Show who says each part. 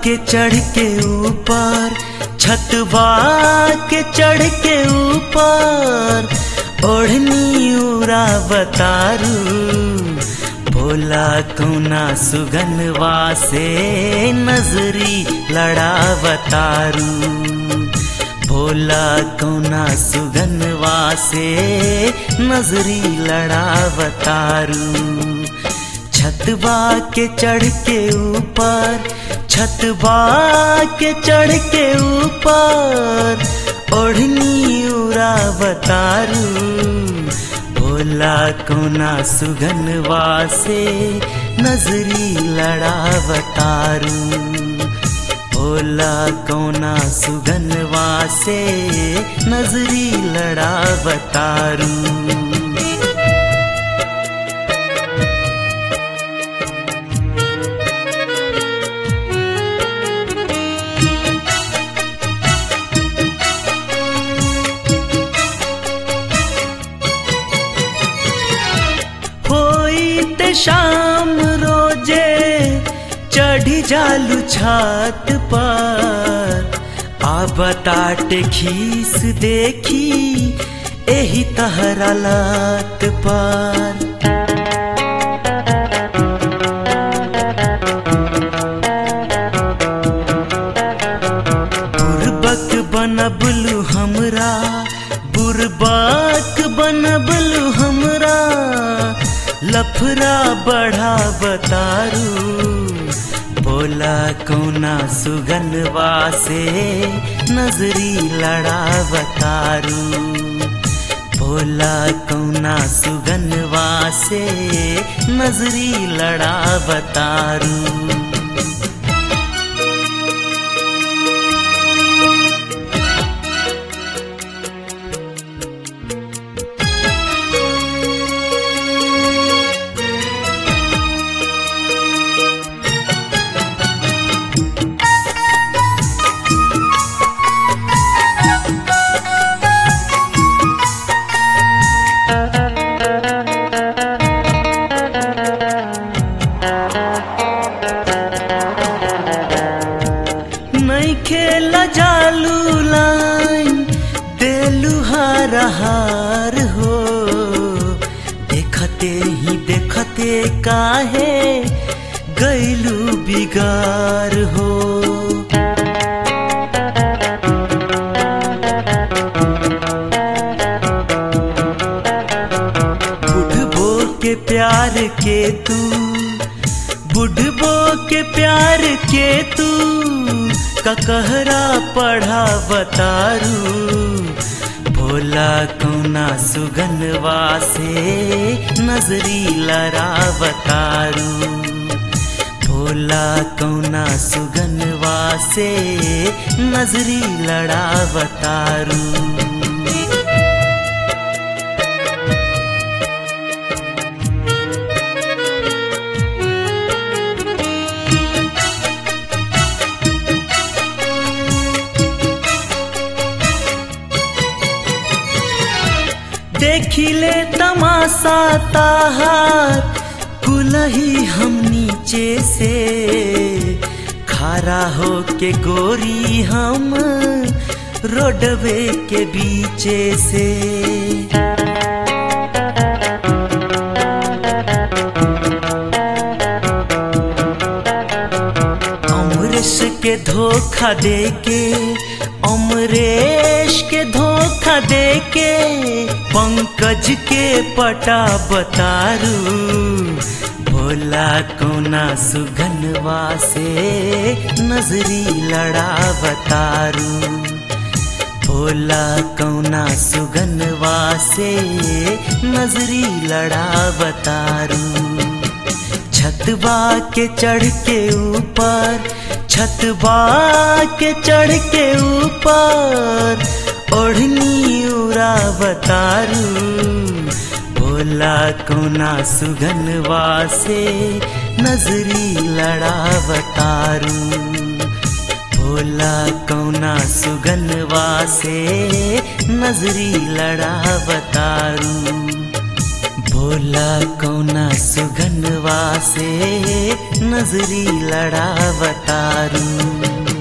Speaker 1: के चढ़ के ऊपर छतवा के चढ़ के ऊपर ओढ़नी उरा बतारू भोला कौना सुगनवा से नजरी लड़ावतारू भोला कौना सुगनवा से नजरी लड़ावतारू छतवा के चढ़ के ऊपर छतवा के चढ़ के ऊपर ओढ़नी उरावतारू भोला कोना सुगनवा से नजरी लड़ावतारू भोला कोना सुगनवा से नजरी लड़ावतारू होइत शाम रोजे चढ़ी जालू छत पर आ बताटे खीस देखी एही तहरा लत पर बुरबक बनबलू हमरा बुरबक बनबलू हमरा लफरा बढ़ा बतारू बोला कौना सुगनवा से नजरी लड़ा बतारू भोला कौना सुगनवा से नजरी लड़ा बतारू नहीं खेल जालू लाइन देलू हार हार हो देखते ही देखते काहे गैलू बिगार हो बुढ़बो के प्यार के तू बुढ़बो के प्यार के तू ककहरा पढ़ा बतारू भोला कौना सुगनवा से नजरी लड़ा बतारू भोला कौना सुगनवा से नजरी लड़ा बतारू देखिले तमाशा ताहार कुलही हम नीचे से खारा हो के गोरी हम रोडवे के बीचे से अमरेश के धोखा दे के अमरेश के धोखा दे के पंकज के पटा बतारू भोला कोना सुगनवा से नजरी लड़ा बतारू भोला कौना सुगनवा से नजरी लड़ा बतारू छतवा के चढ़ के ऊपर छतवा के चढ़ के ऊपर ओढ़नी उरा बतारू भोला कोना सुगनवा से नजरी लड़ा बतारू भोला कौना सुगनवा से नजरी लड़ा बतारू बोला कौना सुगनवा से नजरी लड़ावतारू